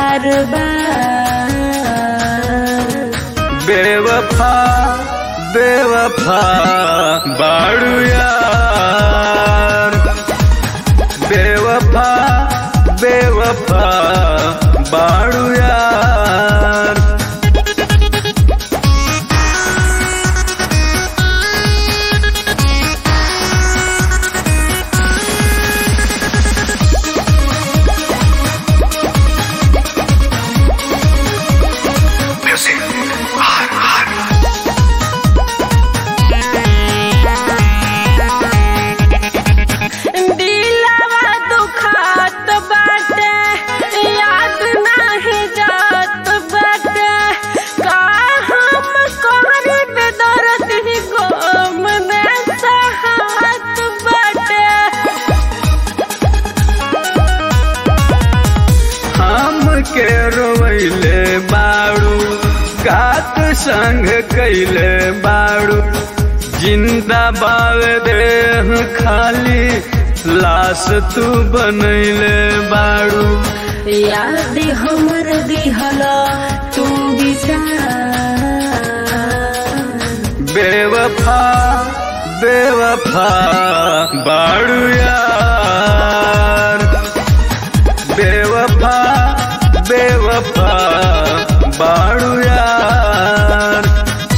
बार बार बेवफा बेवफा बाड़ू यार बेवफा बेवफा बाड़ू यार दिलवा दुखात बाटे याद नाही जात बाटे का हम कोहरे पे दर्द ही गम में सहात बाटे हम के रोवैले बाड़ू कात संग कैले बाड़ू जिंदा बाव देह खाली लाश तू बनैले बाड़ू याद हमर दिहला तू बिचार बेवफा बेवफा बाड़ू यार बेवफा बेवफा बाड़ू यार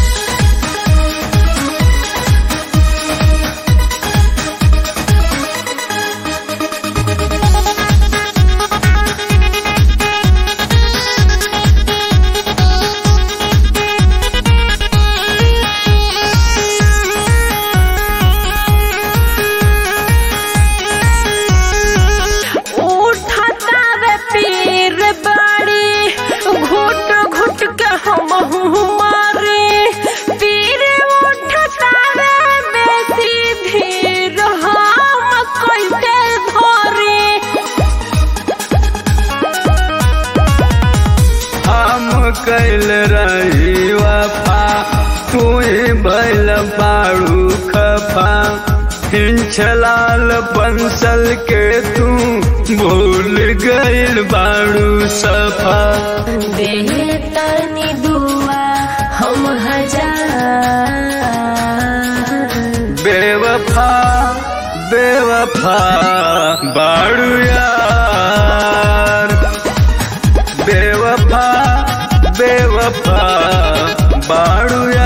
उठता वे पीर बाड़ी घुट घुट के हम मारे पीर उठता वे बेसी धीर हम कैसे धरे हम कैल रही वफा तू बैल बाड़ू खफा हिंचलाल बंसल के तू भूल गइल बाड़ू सफा बेतनी दुआ हम हजार बेवफा बेवफा बाड़ू यार बेवफा बेवफा बाड़ू